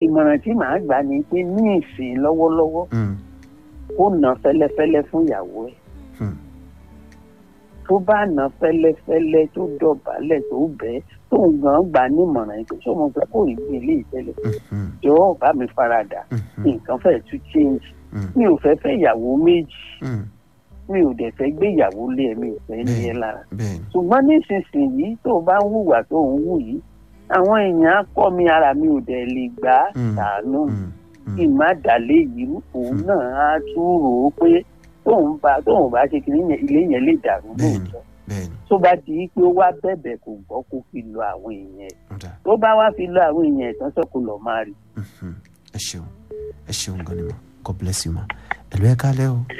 ìmọ̀ràn tí màá gbà ni pé ní ìsìn lọ́wọ́lọ́wọ́ mm, kó nà fẹ́lẹ́fẹ́lẹ́ fún ìyàwó ẹ̀ mm, tó bá nà fẹ́lẹ́fẹ́lẹ́ tó dọ̀bálẹ̀ tó bẹ́ẹ̀ tó ń gan gbà nímọ̀ràn yìí pé ṣé mo fẹ́ kó rí bí ilé ìtẹ́lẹ̀ mhm, jọ̀ọ́ bá mi faradà mhm, nǹkan fẹ́ tún change mm, mi ò fẹ́ fẹ́ ìyàwó méjì mm. mi ò dẹ̀ fẹ́ gbé ìyàwó lé ẹ̀ mi ò fẹ́ ní ẹ lára bẹ́ẹ̀ni ṣùgbọ́n nísinsìnyí tó o bá ń hùwà tó ń hù yìí àwọn èèyàn á kọ́ mi ara mi ò dẹ̀ lè gbà á Mm. ṣàánú mm, mm, kí n má dàlé yìí òun náà á tún rò ó pé tóun bá tóun bá ṣe kìnìún yẹn ilé yẹn lè dàrú Bẹ́ẹ̀ni. lóòótọ́ bẹ́ẹ̀ni tó bá di pé ó wá bẹ̀bẹ̀ kò gbọ́ kó fi lọ àwọn èèyàn ẹ̀ ọ̀dà tó bá wá fi lọ àwọn èèyàn ẹ̀ tán sọ kó lọ máa rí mhm. ẹ ṣeun ẹ ṣeun gan ni ma god bless you ma ẹ̀lú ẹ kálẹ́ o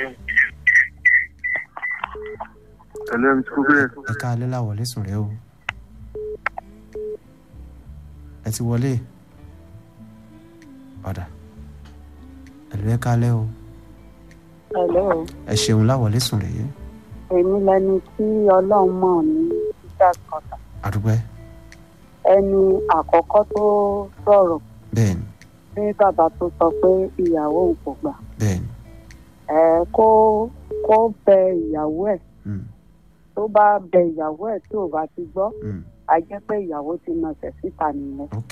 Hello, Mr. Kubere. ẹ kálẹ́ láwọlé sùn rẹ o ẹ ti wọlé ọ̀dà ẹ̀lú ẹ kálẹ́ o Hello. ẹ ṣeun láwọlé sùn rẹ yẹ èmi lẹni tí ọlọ́run mọ̀ ní peter kọta àdúgbẹ́ ẹni àkọ́kọ́ tó sọ̀rọ̀ bẹ́ẹ̀ni ní bàbá tó sọ pé ìyàwó òun kò gbà bẹ́ẹ̀ni ẹ kó kó bẹ ìyàwó ẹ̀ mm, tó bá bẹ ìyàwó ẹ̀ tí ò bá ti gbọ́ mm, a jẹ́ pé ìyàwó ti nàṣẹ̀ síta nìyẹn ok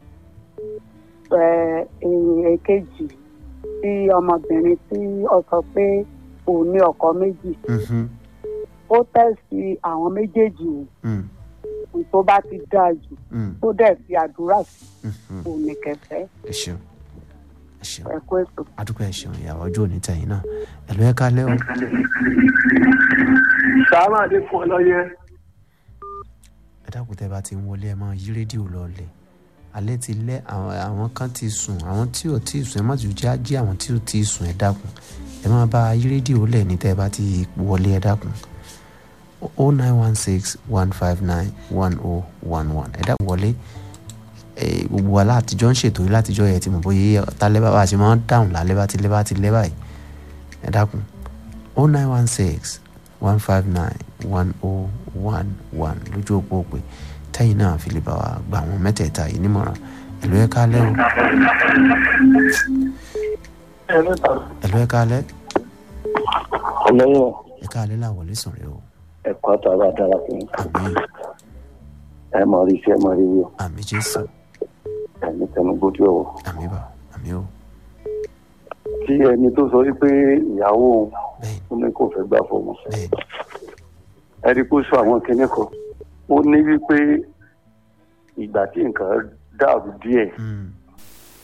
ẹ èyí èkejì tí ọmọbìnrin tí ó sọ pé òun ní ọkọ méjì mhm, ó tẹ̀sí àwọn méjèèjì mm, wò tó bá ti dáa jù mm, tó dẹ̀ fi àdúrà sí mhm. òun ní kẹfẹ́ ẹ ṣeun ẹ ṣeun ẹ kó ètò. adúpẹ́ ẹ ṣeun ìyàwó ọjọ́ òní tẹ̀yìn náà ẹ̀lú ẹ kálẹ́ o Sàmà Adékun Ọlọ́yẹ. ẹ dákun tẹ́ bá ti ń wọlé ẹ máa yí rédíò lọlẹ̀ alẹ́ ti lẹ́ àwọn àwọn kan ti sùn àwọn tí ò tí ì sùn ẹ má ti já jí àwọn tí ò tí ì sùn ẹ dákun ẹ máa bá yí rédíò lẹ̀ ní tẹ́ bá ti wọlé ẹ dákun o nine one six one five nine one oh one one ẹ dákun wọlé ẹ gbogbo wa látijọ́ ń ṣètò yìí látijọ́ yẹ ti mọ̀ bóyá tálẹ́ bá bá ṣe máa ń dáhùn lálẹ́ bá ti lẹ́ bá ti lẹ́ báyìí ẹ dákun o nine one six one five nine one oh one one lójú òpó òpè tẹ́yìn náà fi lè bá wa gba àwọn mẹ́tẹ̀ẹ̀ta yìí nímọ̀ràn ẹ̀lú ẹ̀ kálẹ́ o ẹ̀lú ẹ̀ kálẹ́ ọlọ́yọ̀ ẹ̀ kálẹ́ làwọlé sùn rẹ o ẹ̀kọ́ àtàwọn adára fún yín àmì ẹ mọ̀ rí iṣẹ́ mọ̀ rí wíwọ̀ àmì jésù ẹni tẹnu gbójú ọ̀wọ̀. àmì bà àmì o tí ẹni tó sọ wípé ìyàwó òun bẹ́ẹ̀ ó ní kò fẹ́ gbà fọmọ bẹ́ẹ̀ ẹni kó sọ àwọn kinní kan ó ní wípé ìgbà tí nǹkan dàrú díẹ̀ mm,